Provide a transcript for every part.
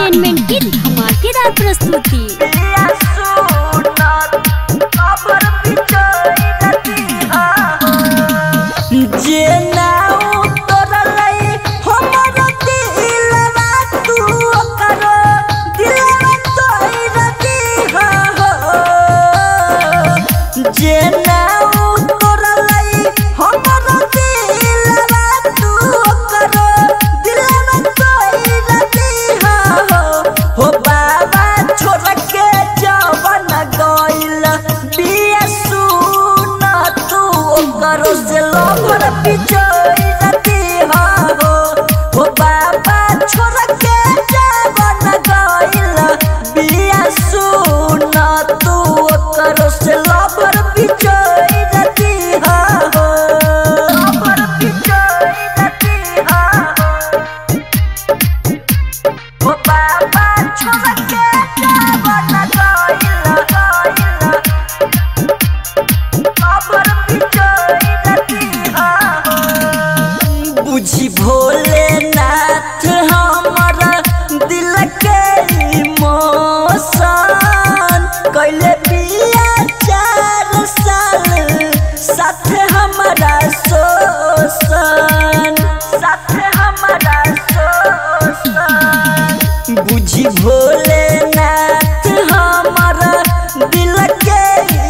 entertainment की धमाकेदार प्रस्तुति जे ना उतरलै हमर दिलवा तू ओकर दिलवा तोड़ दीहा हो जे ना उतरलै हमर दिलवा तू ओकर दिलवा तोड़ दीहा हो हो बाबा छोड़ के जवन गइल बिया सुन तू ओकर से लभर पिछोई दीहा हो हो बाबा छोड़ के जवन गइल बिया सुन तू ओकर से लभर पिछोई दीहा हो लभर पिछोई दीहा हो ओ बाबा छोड़ के जवन गइल गइल खबर पिछोई दीहा बुझी भोलेनाथ हमर दिल के इमोशन कैले बिया चार साल साथ हमारा शोषण साथ हमारा शोषण बुझी भोलेनाथ हमर दिल के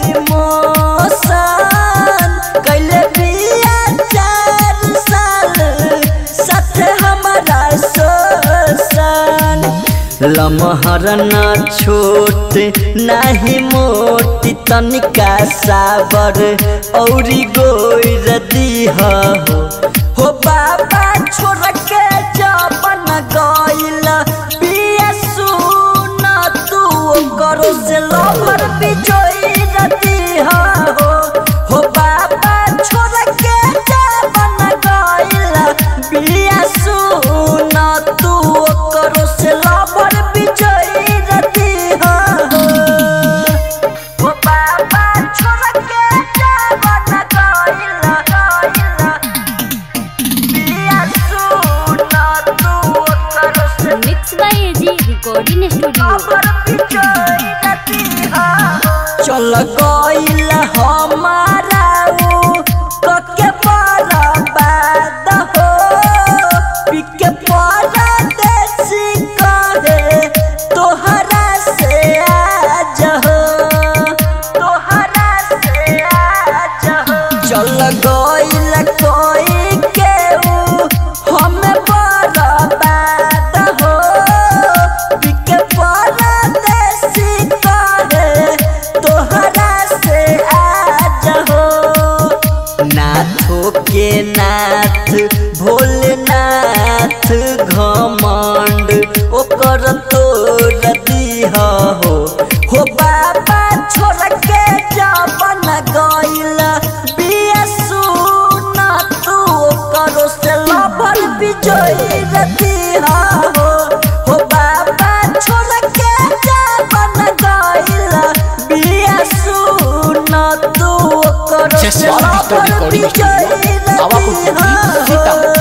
इमोशन कैले बिया चार साल साथ हमारा शोषण लमहर न छोट नाही मोटी तनिका साबर औरी गोर दीह हो हो बाबा छोड़ के जवन गइल बिया सुन तू करो से लभर बिजोई दीह हो हो बाबा छोड़ के जवन गइल बिया सुन तू करो से लभर बिजोई दीह हो ओ बाबा छोड़ के जवन गइल गइल बिया सुन तू करो से mix by AG recording studio चल गइल हमारा ऊ कके बर्बाद हो पिके परदेसी कहे तोहरा से आज हो तोहरा से आज हो चल गइल कोई के ऊ हमें बर्बाद हो पिके परदेसी कहे तोहरा से आज हो नाथो के नाथ भोलेनाथ घमंड ओकर तोड़ दीह हो हो बाबा छोड़ के जवन गइल बिया सुन तू ओकर से लभर बिजोई दीह हो हो बाबा छोड़ के जवन गइल बिया सुन तू ओकर से जसवाल लभर विक्टोरी बिजोई स्टूडियो आवापुर दीह हो सीतापुर